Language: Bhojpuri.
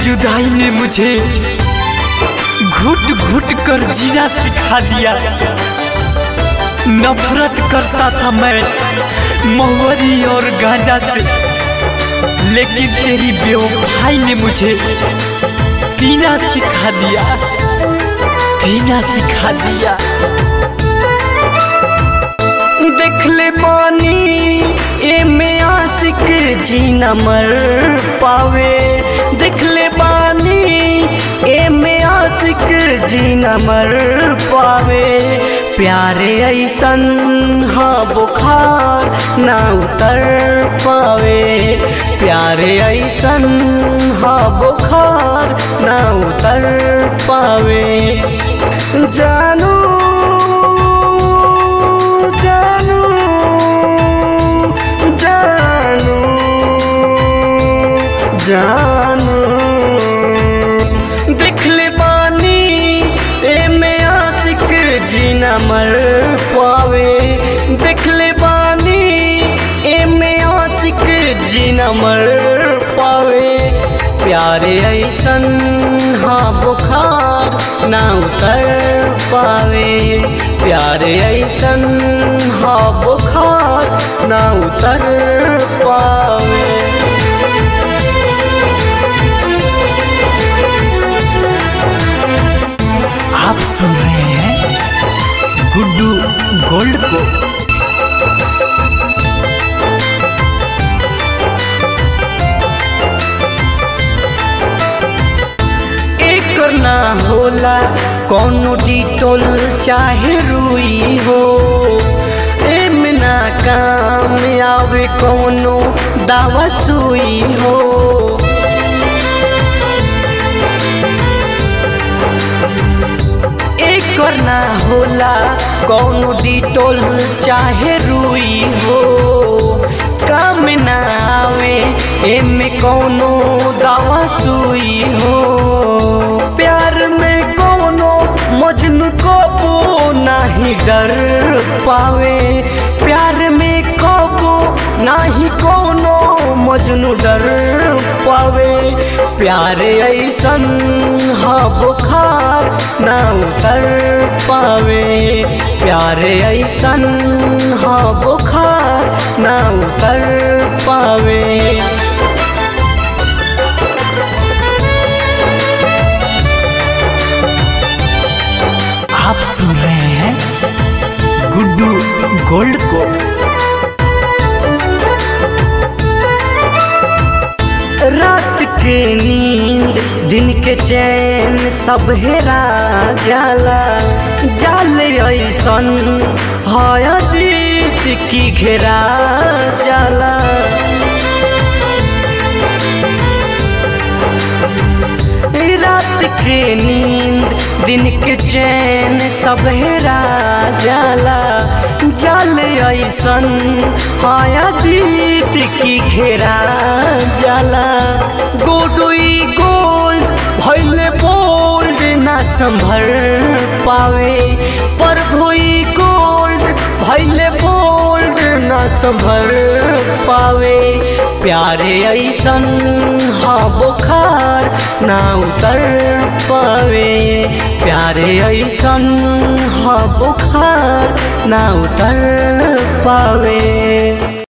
जुदाई ने मुझे घुट घुट कर जीना सिखा दिया नफरत करता था मैं महुअरी और गांजा से लेकिन तेरी बेवफाई ने मुझे पीना सिखा दिया पीना सिखा दिया देख ले पानी ए में आशिक जीना मर पावे देख ले पानी ए में आशिक जीना मर पावे प्यारे ऐसन हाँ बुखार ना उतर पावे प्यारे ऐसन हाँ बुखार ना उतर पावे जानू जानू जानू जानू देख ले बानी ए में आशिक जीना मर पावे देख ले बानी ए में आशिक जीना मर पावे प्यारे ऐसन हाँ बुखार ना उतर पावे प्यारे ऐसन हाँ बुखार ना उतर पावे आप सुन रहे हैं गुड्डू गोल्ड को एकर ना होला कौनो डिटोल चाहे रुई हो एमे ना काम आवे कौनो दावा सुई हो एकर ना होला कौनो डिटोल चाहे रुई हो काम ना आवे एमे कौनो दावा सुई हो प्यार में कौनो मजनू कबो नाही डर पावे प्यार में कबो नाही कौनो मजनू डर पावे प्यार ऐसन हाँ बुखार ना उतर पावे प्यार ऐसन हाँ बुखार ना उतर पावे आप सुन रहे हैं गुड्डू गोल्ड को रात के नींद दिन के चैन सब हेरा जाला जाल ऐसन हयदीत की घेरा जाला रात के नींद दिन के चैन सब हेरा जाला जल ऐसन हाया दीत की घेरा जाला गोडोई गोल्ड भैले बोल्ड ना संभर पावे पर भोई गोल्ड भैले बोल्ड ना संभर पावे प्यारे ऐसन हाँ बुखार ना उतर पावे प्यारे ऐसन हाँ बुखार ना उतर पावे